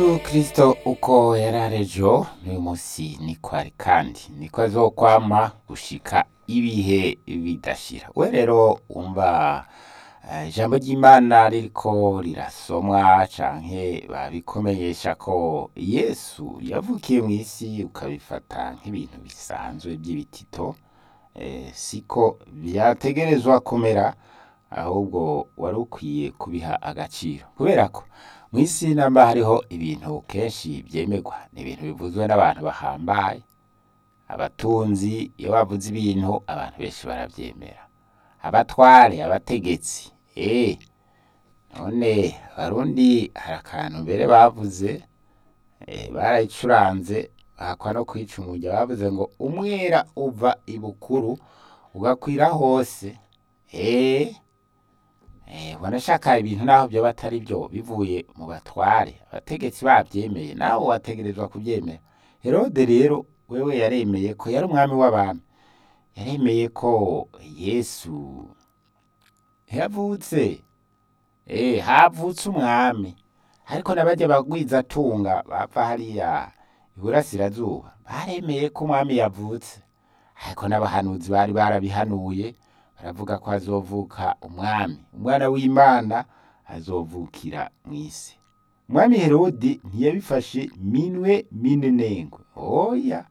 kristo uko yararejo n'uyu munsi niko ari kandi niko azokwama gushika ibihe bidashira we rero wumva eh, ijambo ry'imana ririko rirasomwa canke babikomenyesha ko yesu yavukiye mw'isi ukabifata nk'ibintu bisanzwe by'ibitito eh, siko vyategerezwa kumera ahubwo wari ukwiye kubiha agaciro kubera ko mw'isi namba hariho ibintu kenshi vyemerwa ni ibintu bivuzwe n'abantu bahambaye abatunzi iyo bavuze ibintu abantu benshi baravyemera abatware abategetsi eh none abarundi hari akantu mbere bavuze eh, barayicuranze bahakwa no kwica umurya bavuze ngo umwera uva ibukuru ugakwira hose eh Eh, wanashaka ibintu naho byo batari byo bivuye mu batware abategetsi bavyemeye nawe wategerezwa kuvyemera herode rero wewe yaremeye ko yari umwami w'abami yaremeye ko yesu yavutse eh havutse umwami ariko n'abarya bagwizatunga bava hariya iburasirazuba baremeye ko umwami yavutse ariko n'abahanuzi bari barabihanuye baravuga ko azovuka umwami umwana w'imana azovukira mw'isi umwami herodi ntiyabifashe minwe minenengwe oya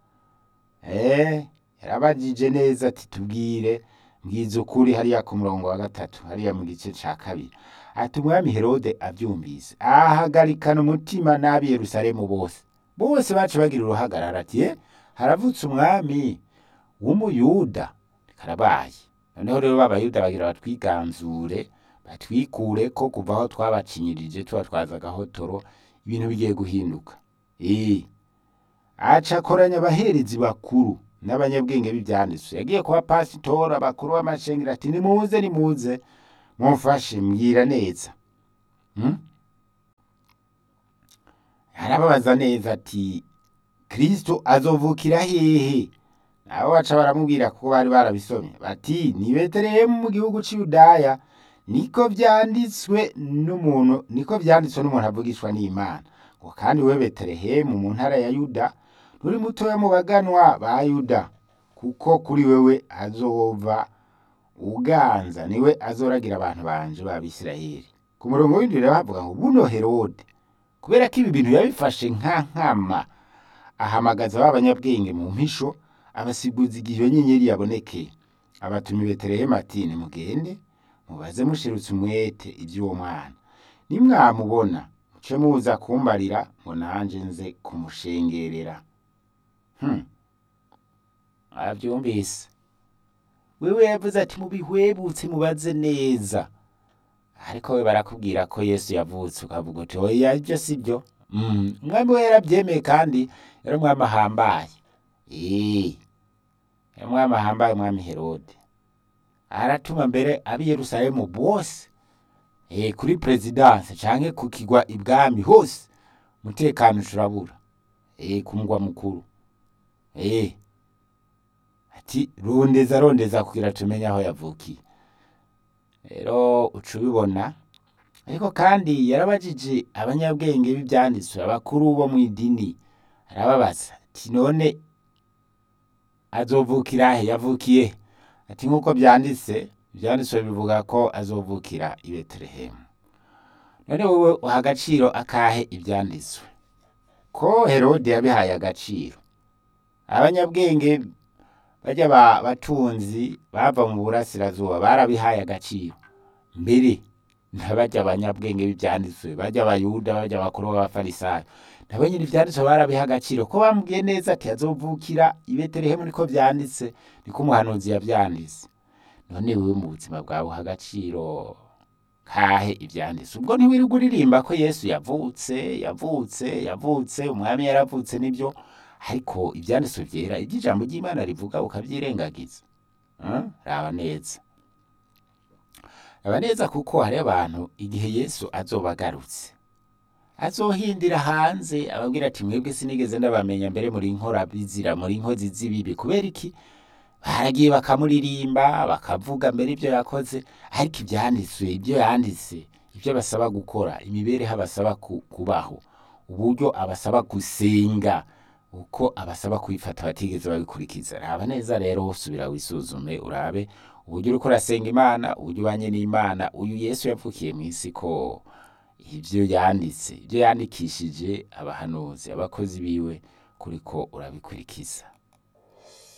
eh yarabajije neza ati tubwire mbwiza ukuri hariya ku murongo wa gatatu hariya mu gice ca kabiri ati umwami herode avyumvise ahagarikana umutima n'ab'i yerusalemu bose bose baca bagira uruhagarara ati "Eh, haravutse umwami w'umuyuda karabaye noneho rero b'abayuda bagira batwiganzure batwikure ko kuva aho twabacinyirije tubatwaza agahotoro ibintu bigiye guhinduka eh aca akoranya abaherezi bakuru n'abanyabwenge b'ivyanditswe yagiye kuba pasitora abakuru b'amashengero ati nimuze nimuze mumfashe mbwira neza hmm? arababaza neza ati kristo azovukira hehe nabo baca baramubwira kuko bari barabisomye bati ni betelehemu mu gihugu c'iyudaya niko vyanditswe n'umuntu niko vyanditswe n'umuntu avugishwa n'imana ngo kandi we betelehemu mu ntara ya yuda nturi mutoya mu baganwa ba yuda kuko kuri wewe hazova uganza niwe azoragira abantu banje b'abisirayeli ku murongo w'indwi rero havuga ngo buno herode kubera ko ibi bintu yabifashe nka nkama ahamagaza ba banyabwenge mu mpisho abasiguza igihe iyo nyenyeri yabonekeye abatuma i betelehemu ati nimugende mubaze mushirutse umwete iby'uwo mwana nimwamubona muce muza kumbarira ngo nanje nze kumushengerera hmm. avyumvise wewe yavuze ati mubihwebutse mubaze neza ariko we barakubwira ko yesu yavutse ukavuga uti oya ibyo si byo Mm, umwami we yarabyemeye kandi yari umwami ahambaye Eh, yari umwami ahambaye umwami herode aratuma mbere ab'i yerusalemu bose eh, kuri perezidanse canke ku kigwa ibwami hose umutekano ushurabura eh, ku mugwa mukuru eh, ati rondeza rondeza kugira tumenye aho yavukiye rero uca ubibona ariko kandi yarabajije abanyabwenge b'ivyanditswe abakuru bo mw'idini arababaza ati none azovukira he yavukiye he?" ati nk'uko vyanditse ivyanditswe bivuga ko azovukira i betelehemu none wowe uha agaciro akahe ivyanditswe ko herode yabihaye agaciro abanyabwenge barya ba batunzi bava mu burasirazuba barabihaye agaciro mbere ntabarya abanyabwenge b'ivyanditswe barya abayuda barya abakuru b'abafarisayo nabo nyine ivyanditswe barabiha agaciro ko bamubwiye neza ati azovukira i betelehemu niko vyanditse niko umuhanuzi yavyanditse none wewe mu buzima bwawe uha agaciro kahe ivyanditse ubwo ntiwirirwa uririmba ko yesu yavutse yavutse yavutse umwami yaravutse nibyo ariko ivyanditswe vyera ivyo ijambo ry'imana rivuga ukavyirengagiza Hmm? raba neza raba neza kuko hari abantu igihe yesu azoba agarutse azohindira hanze ababwira ati mwebwe sinigeze ndabamenya mbere muri nkora bizira muri nkozi z'ibibi kubera iki baragiye bakamuririmba bakavuga mbere ibyo yakoze ariko ibyanditswe ibyo yanditse ibyo basaba gukora imibereho abasaba ku- kubaho uburyo abasaba gusenga uko abasaba kwifata batigeze babikurikiza raba neza rero subira wisuzume urabe uburyo uriko urasenga imana uburyo ubanye n'imana uyu yesu yapfukiye mu isi ko ibyo yanditse ibyo yandikishije abahanuzi abakozi biwe kuriko urabikurikiza